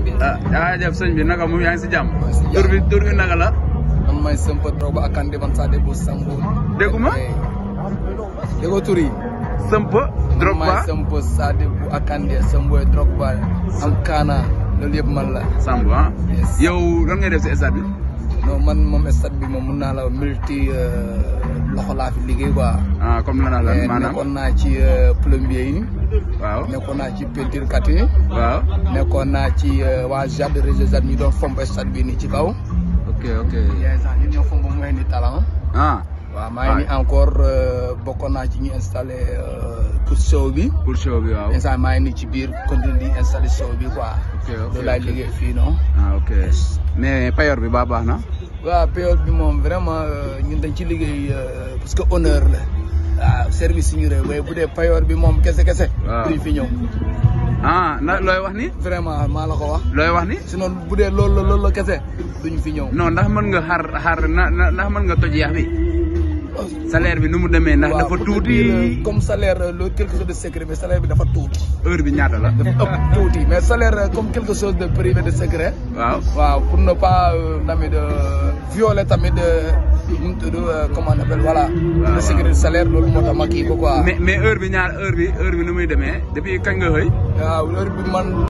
bi. ah jaajëf sëñ bi naka mu yaa ngi si jàmm. maa ngi si jàmm. tur bi tur bi naka la. man may Sëmpa Drogba ak Kande man saa déglu Sambo. Dégguma? déggoo tur yi. Sëmp man may Drogba Sëmpa saa déglu ak Kande Sambo Drogba am Kaana loolu yëpp man la. Samb ah. Yes. yow lan ngay def si stade bi. non man moom stade bi moom mun naa la multi loxo laa fi liggéey quoi. ah comme lan lan Eh, maanaam. nekkoon naa ci euh, plombier yi waaw nekkoon naa ci peinture kat yi waaw. nekkoon naa ci euh, waa jardin réseau jardin ñu doon fomp stade bi nii ci kaw. ok ok. yaa ngi sax ñun ñoo fomp mu ngi ni talent. ah waaw maa ngi ni encore euh, bokkoon naa ci ñu installé euh, pour show bi. pour show bi waaw. instant maa ngi ni ci biir continue di installé show bi quoi. ok ok loolu laay ok. liggéey fii non. ah ok mais payor bi baa baax na. waaw période bi moom vraiment euh, ñun dañ ci liggéey euh, parce que honneur la. waaw service suñu réew waaye bu dee payoor bi moom kese kese. Waaw. duñ fi ñëw. ah na looy wax ni. vraiment maa la ko wax. looy wax ni. sinon bu dee loolu la loolu la kese duñ fi ñëw. non ndax mën nga xar xar na na ndax mën nga toj yax bi. salaire bi nu mu demee ndax waaw dafa pour te tuuti. dire, euh, comme salaire euh, le quelque chose de secret mais salaire bi dafa tuuti. heure bi ñaata la. dafa ëpp tuuti mais salaire euh, comme quelque chose de privé de secret. waaw. waaw pour ne pas euh, tamit de violer tamit de nu mu tudd euh, comment on appelle voilà. waaw. le secret de salaire loolu moo tax ma kii ko quoi. mais mais heure bi ñaar heure bi heure bi nu muy demee depuis kañ nga xëy. waaw heure bi man.